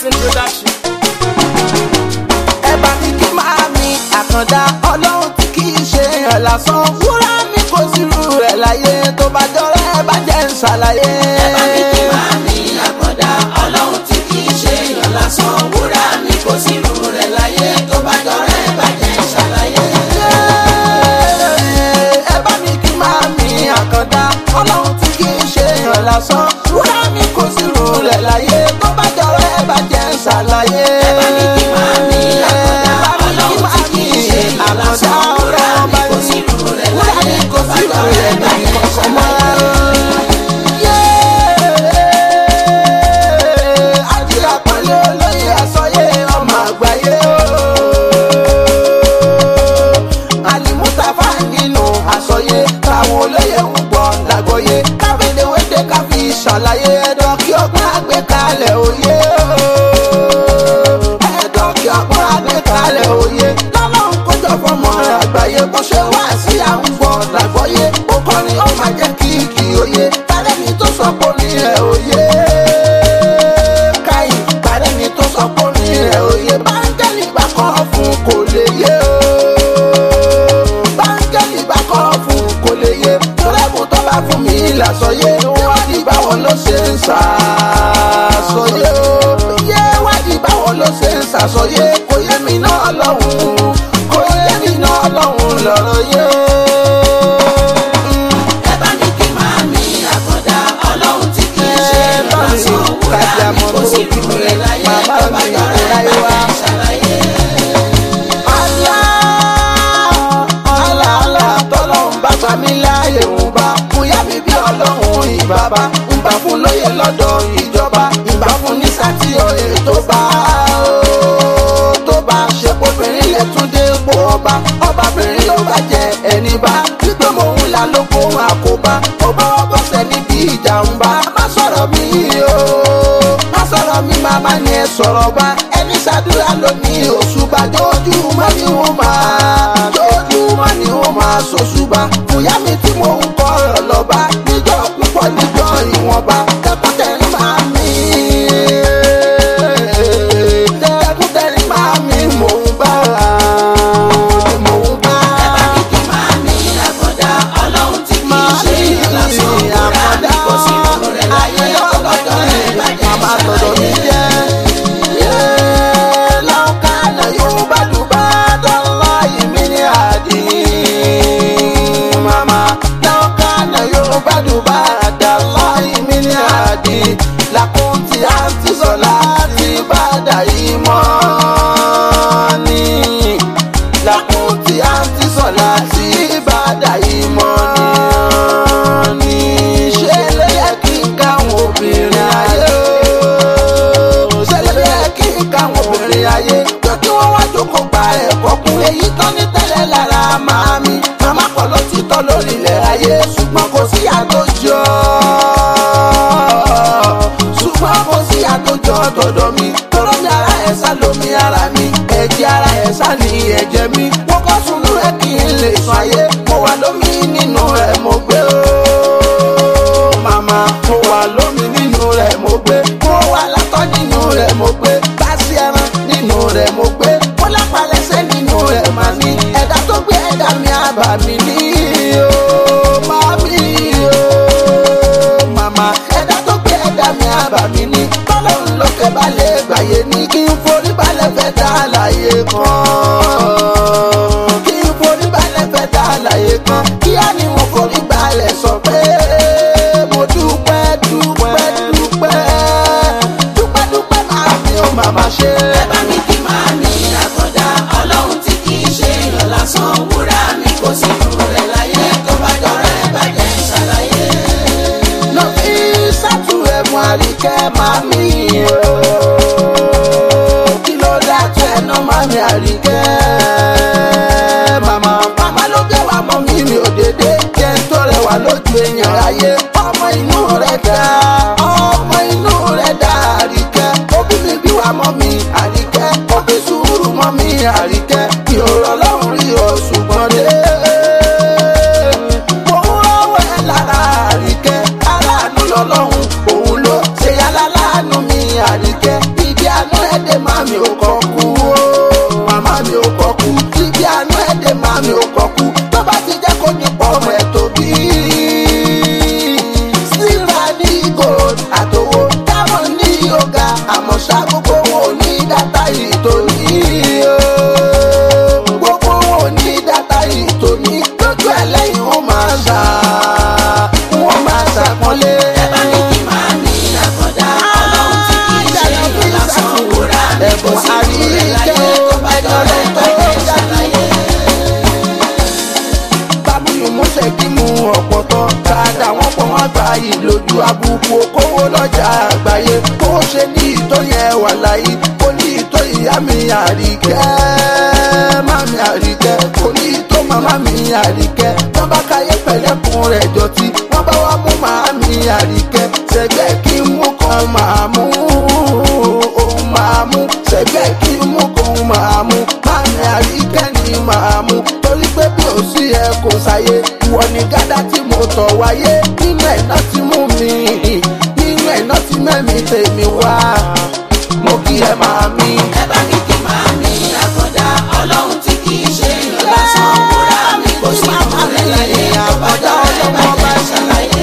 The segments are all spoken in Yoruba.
Amazing production. ẹ bá mi kí máa mi àkàndá ọlọ́run tí kì í ṣe èèyàn lásán wúrà mi kò sí irú rẹ̀ láyé tó bá jọrọ ẹ bá jẹ́ ń ṣàlàyé. ẹ bá mi kí máa mi àkàndá ọlọ́run tí kì í ṣe èèyàn lásán wúrà mi kò sí irú rẹ̀ láyé tó bá jọrọ ẹ bá jẹ́ ń ṣàlàyé. ẹ bá mi kí máa mi àkàndá ọlọ́run tí kì í ṣe èèyàn lásán wúrà mi kò sí irú rẹ̀ láyé tó bá jọrọ ẹ bá jẹ́ ń ṣàlàyé. ẹ bá mi kí máa mi àkàndá ọlọ́run tí kì í ṣe èèyàn lásán wúrà mi kò sí irú rẹ̀ láyé tó bá jọrọ ẹ bá jẹ́ ń ṣàlàyé. Àjíra pẹ̀lú olóyè àsọyé ọmọ àgbáyé o. Àlìmútàfà nínú àsọyé táwọn olóyè ń gbọ́ lágbóyé. Káfíńdéwédé káfí ṣàlàyé ẹ̀dọ̀ kí ọgbọ́n àgbékalẹ̀ òye o. Ẹ̀dọ̀ kí ọgbọ́n àgbékalẹ̀ òye. Lọ́lọ́run kójọ fọmọ àgbáyé bó ṣe wá sí àwùjọ lágbóyé. Ó kọrin ó máa jẹ́ kí kì í òye. Tálẹ́ni tó sọ pé ó ní ẹ̀ òye káyì parẹ́ ni tó sọ pé ní rẹ̀ òye báńgẹ́lì bá kọ́ fún kò lè yé o. báńgẹ́lì bá kọ́ fún kò lè yé tọ́lẹ́mù tó bá fún mi làsọyé wádìí báwo ló ṣe ń ṣàṣọyé o. yé wádìí báwo ló ṣe ń ṣàṣọyé kò yé mi náà lọ́hùn-ún kò yé mi náà lọ́hùn-ún lọ́rọ̀ yé o. ẹ bá mi kí máa mi àkàndá ọlọ́run tí kì í ṣe èèyàn lásán wúrà mi kò sí irú rẹ̀ láyé tó bá jọrọ ẹ bá jẹ́ ń ṣàlàyé. aláàlá tọ́lọ́hún bá gbà mí láàyè ń bá bóyá mi bí ọlọ́run ìbàbá ń bá fún lóye lọ́dọ̀ ìjọba ìbá fún ní sátì òye tó bá ó, tó bá ṣe kóbìnrin lè tún dé ipò ọba ọbabìnrin ló bá jẹ ẹni bá gbígbé mò ń la lóko àkóbá ó bá wọ́n bọ́sẹ̀ níbi ìjà ń bá má sọ̀rọ̀ mi o má sọ̀rọ̀ mi màmá ni ẹ sọ̀rọ̀ bá ẹni ṣàdúrà lónìí òṣùbà jójúmọ́ ni wọ́n máa jójúmọ́ ni wọ́n máa ṣòṣùbà fúyà mi tí mò ń kọ́ ọ̀rọ̀ lọ́ba níjọ́ púpọ̀ níjọ́ ìwọ̀nba tẹkùtẹ̀rín máa mi tẹkùtẹ̀rín máa mi mò ń bá mò ń bá. ẹ bá mi kí máa mi àkàndá ọlọ́run tí kì í ṣe èèyàn lásán wúrà mi kò sí irú rẹ̀ láyé tó bá jọrọ ẹ bá jẹ́ ń Màmá tọ̀dọ̀ mi ṣàlàyé. jẹ́. Lọ́kànnà Yorùbá Yorùbá dọ́là ìmí ní àdì. Màmá lọ́kànnà Yorùbá Yorùbá dọ́là ìmí ní àdì. Làkúntì àǹtí sọ̀lá ti bàdà yìí mọ́ ni. Làkúntì àǹtí sọ̀lá ti bàdà yìí mọ́ ni. Ṣé lè yẹ kí n káwọn obìnrin ayé o? Ṣé lè yẹ kí n káwọn obìnrin ayé? Pé kí wọ́n wá jókòó gba ẹ̀kọ́ kún. Èyí tán ní tẹ́lẹ̀ lára màmí. Màmá pọ̀ ló ti tọ́ lórí ilẹ̀ ayé. Ṣùgbọ́n kò sí àtòjọ́. Ṣùgbọ́n kò sí àtòjọ́ tọ̀dọ̀ mi. Tọ́rọ mi ara ẹ̀ sá lómi ara mi. Ẹ̀jẹ̀ ara ẹ̀ sá ní ẹ̀jẹ̀ mi. Mo kọ́ sunú ẹ̀ kí n lè sùn ayé. Mo wà lómi nínú ẹ̀ mo gbé o màmá mo wà lómi nínú rẹ̀ mo gbé mo wà látọ̀ nínú rẹ̀ mo gbé báṣí ẹran nínú rẹ̀ mo gbé mo lápalẹ̀sẹ̀ nínú rẹ̀ mà ní ẹ̀dá tó gbé ẹ̀dá mi àbà mi ní o màmí o màmá ẹ̀dá tó gbé ẹ̀dá mi àbà mi ní tọ́lọ́run lókè balẹ̀ gbàyè ní kí n forí balẹ̀ fẹ́ dá àlàyé kan kí n forí balẹ̀ fẹ́ dá àlàyé kan kíá ni mo forí balẹ̀ sọ pé mo dúpẹ́ dúpẹ́ dúpẹ́ dúpẹ́ dúpẹ́ máa fi ó màmá ṣe. ẹ bá mi kí máa mi àkàndá ọlọ́run tí kì í ṣe èèyàn lásán wúrà mi kò sí irú rẹ̀ láyé tó bá jọrọ ẹ bá jẹ́ ń ṣàlàyé. lọ fi sátú ẹ̀mú àríkẹ́ máa mi o. kí ló dá tó ẹ̀nà máa mi àríkẹ́. màmá màmá ló gbé wa mọ́ mi mi ò dédé jẹ́ ń tó rẹwà lójú èèyàn ayé. ọmọ inú rẹ̀ dá ọmọ inú rẹ̀ dá àríkẹ́. òbí mi bí wa mọ́ mi àríkẹ́. òbí sùúrù mọ́ mi àríkẹ́. mi ò rọ̀ lọ́rùn rí o ṣùgbọ́n dé. mo ń rọ́wọ́ ẹ lára àríkẹ́. aláàánú lọ́lọ́run òun ló ṣe yálà láàánú mi àríkẹ́. ìdí àánú ṣà wọ́n máa ṣàpọ́nlé. ẹ bá ní kí máa ní àkọ́dá ọlọ́run tí kì í ṣe èèyàn lásán wúrà mi kò sí ìrúlẹ̀ láyé tó bá dọ̀rẹ́ bàjẹ́ ṣàlàyé. bábúlù múṣẹ́ kí mu ọ̀pọ̀tọ̀ dáadáa wọ́n pọ̀ wọ́n gba ìlójú àbùkù okòwò lọ́jà àgbáyé kó ṣe ní ìtọ́ yẹn wà láyé kó ní ìtọ́ ìyá mi àríkẹ́ mami àríkẹ́ kó ní ìtọ́ màmá mi àríkẹ́ wọ́n bá káyé pẹ̀lẹ́kùn rẹ̀ jọtí wọ́n bá wá mú màmí àríkẹ́ ṣẹgbẹ́ kí n mú kan màá mú òun máa mú ṣẹgbẹ́ kí n mú kan máa mú mami àríkẹ́ ni màá mú torí pé bí ò sí ẹ kò sáyé ìwọ ni gádà tí mo tọ̀ wáyé nínú ẹ̀ náà ti mú mi nínú ẹ̀ náà ti mẹ́mi tèmi wá mo kí ẹ máa mi. ẹ bá ní kí máa ní àkọ́dá ọlọ́run tí kì í ṣe èèyàn lásán wúrà mi kò sí ìrúlẹ̀ láyé tó bá dọ̀rẹ́ bàjẹ́ ṣàlàyé.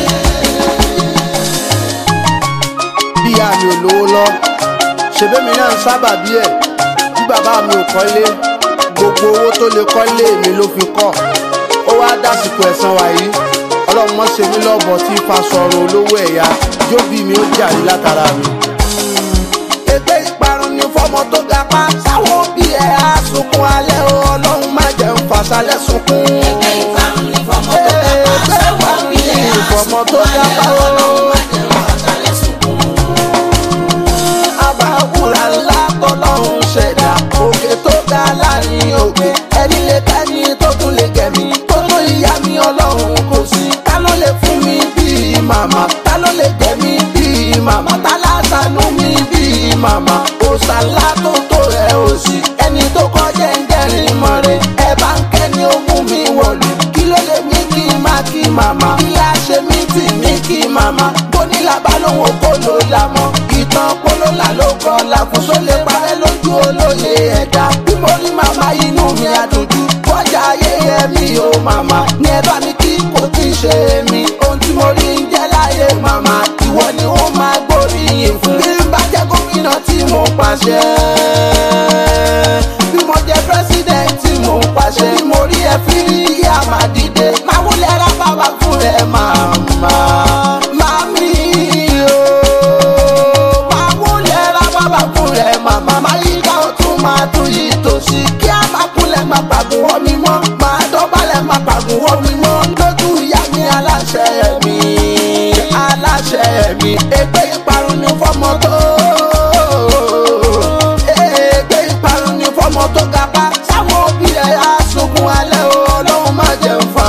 bí àmì olówó lọ ṣèbémi náà ń sábà bí ẹ bí bàbá mi ò kọ́lé gbogbo owó tó lè kọ́lé mi ló fi kọ́ ó wá dásìkò ẹ̀san wàyí ọlọ́run mọ́ ṣe mí lọ́bọ̀ tí fa sọ̀rọ̀ olówó ẹ̀yà jóbi mi ó jàrí látara mi. ètè ìparun ni fọmọ tó ga pa sáwọn òbí ẹ̀ á sunkún alẹ́ o ọlọ́run má jẹun fàṣálẹ́ sunkún. ẹgbẹ́ ìparun ní fọmọ tó dábàá sáwọn òbí ẹ̀ Fọmọ tó dábàá o. ọlọ́run má jẹun fàṣálẹ́ sunkún. àbáwúrà ńlá tọ́lọ́run ṣẹ̀dá òkè tó ga láàrin òkè ẹni lè tẹ́ni tó tún lè gẹ̀mí tó tó ìyá mi ọlọ́run kò sí ta ló lè fún mi bíi màmá ta ló lè gẹ̀mí bíi màmá ta lásánú mi bíi màmá òṣàlá tó tó rẹ̀ ò sí ẹni tó kọjá ń jẹ́rìí mọ́ rẹ̀ ẹ bá ń kẹ́ni ó mú mi wọ̀lú kí ló lè mí kí n má kí màmá kí lá ṣe mí tì mí kí màmá bónílà bá lóun kó ló la mọ́ ìtàn pólólà ló kọ́ làkúnṣó lè parẹ́ lójú olóye ẹ̀dá bí mo rí màmá inú mi àdójú kọjá ayé ẹ̀mí o màmá ní ẹ bá mi kí kò tí ì ṣe mí ohun tí mo rí ń jẹ́ láyé màmá ìwọ ni ó máa gbóríyìn fún bí n bá jẹ́ gómìnà tí mo pàṣẹ bí mo jẹ́ president tí mo pàṣẹ bí mo rí ẹ fi rí yá máa dìde máa wúlẹ̀ rá bàbá fún ẹ màmá màmí o máa wúlẹ̀ rá bàbá fún ẹ màmá máa yí ká o tún máa tún yí tòsí kí a máa kúnlẹ̀ máa pàgùn wọ́n mi mọ́ máa dọ́bálẹ̀ máa pàgùn wọ́n mi mọ́ lójú ìyá mi aláṣẹ mi aláṣẹ mi ègbé ìparun ni fọmọ tó ègbé ìparun ni fọmọ tó ga pa sáwọn òbí ẹ̀ á sunkún alẹ́ o ọlọ́run má jẹun fà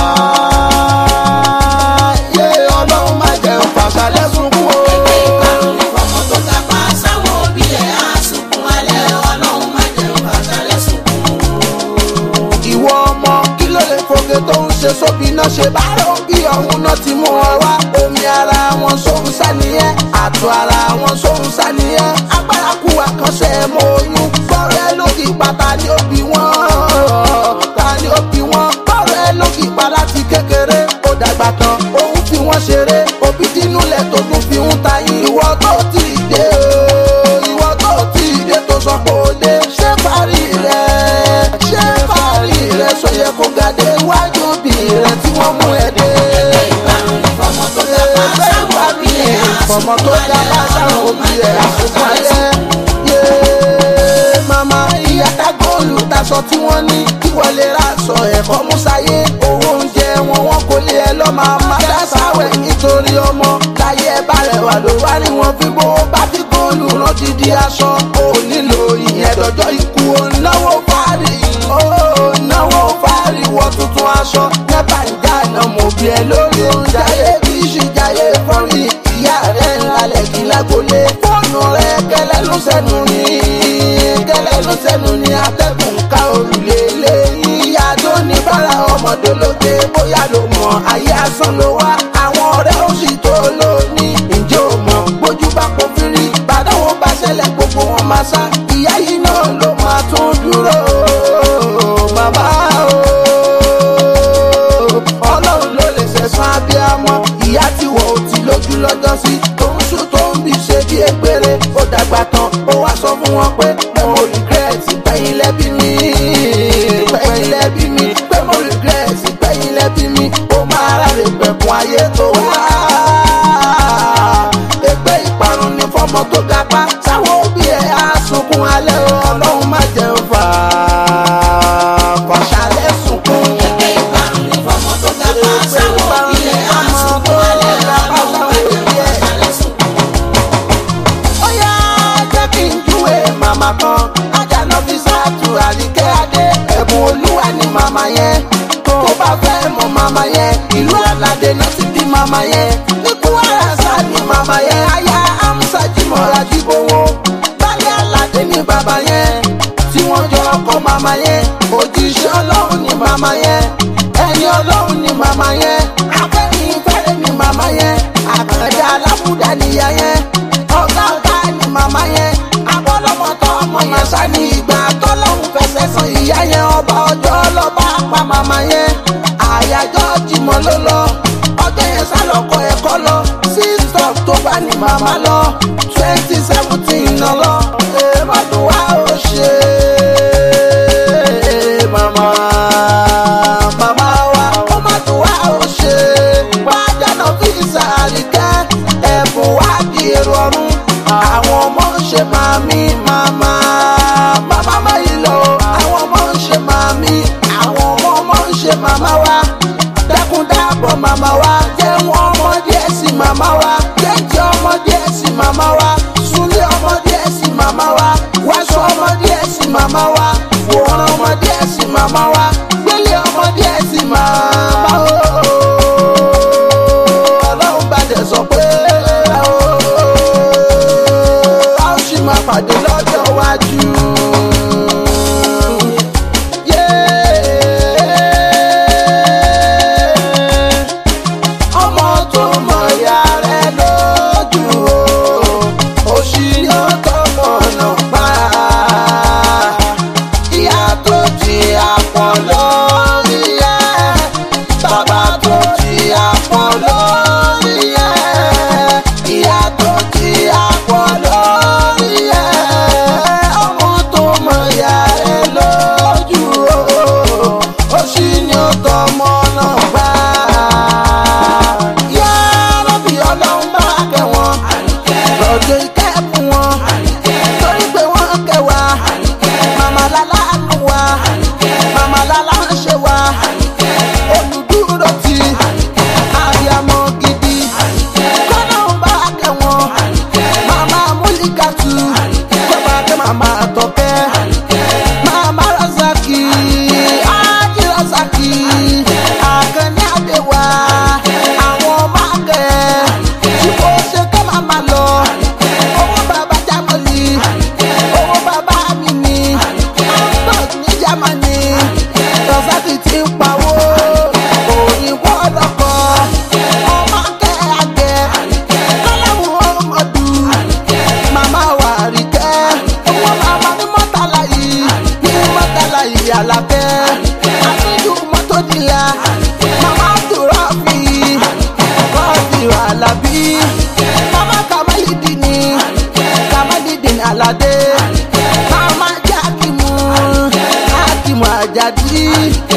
á yé ọlọ́run má jẹun fà sálẹ̀ sunkún o. ẹgbẹ́ ìparun ní fọmọ tó dábàá sáwọn òbí ẹ̀ á sunkún alẹ́ ọlọ́run má jẹun fàṣálẹ́ sunkún. ìwọ ọmọ kí ló lè foge tó ń ṣe sóbi náà ṣe bá rò bí ọ̀hún náà ti mú ọ wá omi ara wọn sóhun sániyẹn àtọ̀ ara wọn sóhun sániyẹn agbára kú àkànṣe mọ oyún bọ́ọ̀rẹ́ lókì pátá ni ó bí wọ́n ta ni ó bí wọ́n bọ́ọ̀rẹ́ lókì pa láti kékeré ó dàgbà tán òun fi wọ́n ṣeré òbí dínúlẹ̀ tó tún fi ń ta yín ìwọ tó ti dé o ìwọ tó ti dé tó sọ pé ó dé ṣé parí rẹ̀ ṣé parí rẹ̀ sọ yẹ kó gàdé iwájú bí rẹ̀ tí wọ́n mú ẹ dé. ẹgbẹ́ ìparun ní fọmọ tó dábàá sáwọn òbí ẹ̀ á fọmọ sunkún tó alẹ́ dábàá sáwọn ọlọ́run má òbí ẹ̀ jẹun àsùnkún fàṣálẹ́ alẹ́. sunkún. Yéé, màmá ìyá tá góòlù taṣọ tí wọ́n ní kí wọ́n lè ra aṣọ ẹ̀kọ́ músáyé owó oúnjẹ wọn wọn kò lè ẹ lọ́ máa má dá sáwẹ̀ nítorí ọmọ láyé ẹ bá rẹ̀ wà ló wá rí wọn fi bó bá fi góòlù rán dídí aṣọ ò nílò ìyẹn dọjọ́ ikú ò náwó fárí ó náwó fárí wọ tuntun aṣọ nẹ́bà ń já iná mo bí ẹ lórí oúnjẹ ayé bí ṣìjáyé fọ́rí ìyá rẹ̀ ńlá lẹ́kìn lágbolé fóònù rẹ̀ kẹlẹ́ ló sẹ́nu ní kẹlẹ́ ló sẹ́nu ní atẹ́gùn ká òrùlé lé ìyá tó ní bára ọmọdé lóde bóyá ló mọ ayé asán ló wá àwọn ọ̀rẹ́ ó sì tó lóní ǹjẹ́ ò mọ̀ bójú bá kó fírí bàdáwò bá ṣẹlẹ̀ gbogbo wọn máa sá ìyá yìí náà ló máa tún dúró bàbá o ọlọ́run ló lè ṣẹ̀san abiyamọ ìyá tí wọ́n ò ti lójú lọ́jọ́ sí tó ń sùn tó ń bí ṣe bí egbére ó dàgbà tán ó wá sọ fún wọn pé pé mo regret pẹ́yìn lẹ́bí mi pẹ́yìn lẹ́bí mi pé mo regret pẹ́yìn lẹ́bí mi ó máa rárẹ̀ pẹ̀kun ayé tó wá. ẹgbẹ́ ìparun ní fọmọ tó gapá sáwọn òbí ẹ̀ á sunkún alẹ́ o, ọlọ́run má jẹ́ fà á fàṣálẹ̀ sunkún. Ẹgbẹ́ ìparun ní fọmọ tó ga pa sáwọn òbí ẹ̀ á sunkún alẹ́ ọlọ́run má jẹ́ fàṣálẹ̀ sunkún. ó yá jẹ́ kí n júwe màmá kan ajana fi sáàtù àríkẹ́ adé ẹ̀bùn olúwa ni màmá yẹn tó bá fẹ́ mọ màmá yẹn ìlú aládé náà ti bí màmá yẹn ní kwara sá ni màmá yẹn aya amusa jimọ̀ra jíbowó balẹ̀ aládé ni bàbá yẹn tí wọ́n jọ ọkọ màmá yẹn òjíṣẹ́ ọlọ́run ni màmá yẹn ẹni ọlọ́run ni màmá yẹn afẹ́yìn fẹ́rẹ́ ni màmá yẹn àkàndá alábùdá nìyá yẹn ọ̀gá ọ̀gá ni màmá yẹn abọ́lọ́mọ tó ọmọ yẹn sá ní ìgbà tọ́lọ́hún fẹsẹ̀ san ìyá yẹn ọba ọjọ́ lọ́ba pa màmá yẹn àyájọ́ jìmọ̀ ló lọ ọjọ́ yẹn sá lọ́kọ̀ ẹ̀kọ́ lọ six october ni màmá lọ twenty seventeen náà lọ èèmọ̀ tó wá ó ṣe màmá màmá wa ó má tó wá ó ṣe wájà náà fi sàríkẹ́ ẹ̀bùn wá di èrò ọ̀run àwọn ọmọ ń ṣe màmí màmá màmá má yìí lọ àwọn ọmọ ń ṣe màmí àwọn ọmọ ọmọ ń ṣe màmá wa dákun dábọ̀ màmá wa jẹ́ wọn ọmọ díẹ̀ sí màmá wa jẹ́jẹ́ ọmọ díẹ̀ sí màmá wa súnlé ọmọ díẹ̀ sí màmá wa wáṣọ ọmọ díẹ̀ sí màmá wa wòran ọmọ díẹ̀ sí màmá wa gbélé ọmọ díẹ̀ sí màmá wa ọlọ́run bá dẹ̀ sọ pé a ó sì máa pàdé lọ́jọ́ iwájú. Yeah ọmọ tó mọ ìyá rẹ lójú o òṣì ni ó tọmọ náà pa ìyá tó jí àpọ̀ lórí ẹ bàbá tó jí àpọ̀ lórí ẹ ìyá tó jí àpọ̀ lórí ẹ ọmọ tó mọ ìyá rẹ lójú o òṣì ni ó tọmọ náà pa yá lọ́bì ọlọ́run bá kẹ́ wọn lọ́jọ́ ìkẹ́kùn wọn torí pé wọ́n kẹ́ wa màmá lálá nù wa màmá lálá ń ṣe wa olùdúró ti àbíamọ gidi kọ́lọ́run bá kẹ́ wọn màmá múlíkàtù kọ́ba kẹ́ màmá àtọ̀kẹ́ màmá razaki ájí razaki àkànní àdéwà àwọn mákẹ́ tí kò ṣe kẹ́ màmá lọ owó bàbá jámọ́lì owó bàbá mi ni ambos ní jámánì rọ̀sákì ti ń pawó òyìnbó ọlọ́kọ̀ ọmọ akẹ́ àgẹ́ kọ́láwù ọmọdù màmá wà rí kẹ́ owó màmá ní mọ́tàlá yìí ní mọ́tàlá yìí àlàkẹ́ àfihàn mọ́tò nílá màmá dùrọ̀ fi kọ́ọ̀dì alábí màmá kàmáyìdì ni kàmáyìdì ni aládé màmá jákìmù jákìmù àjàdí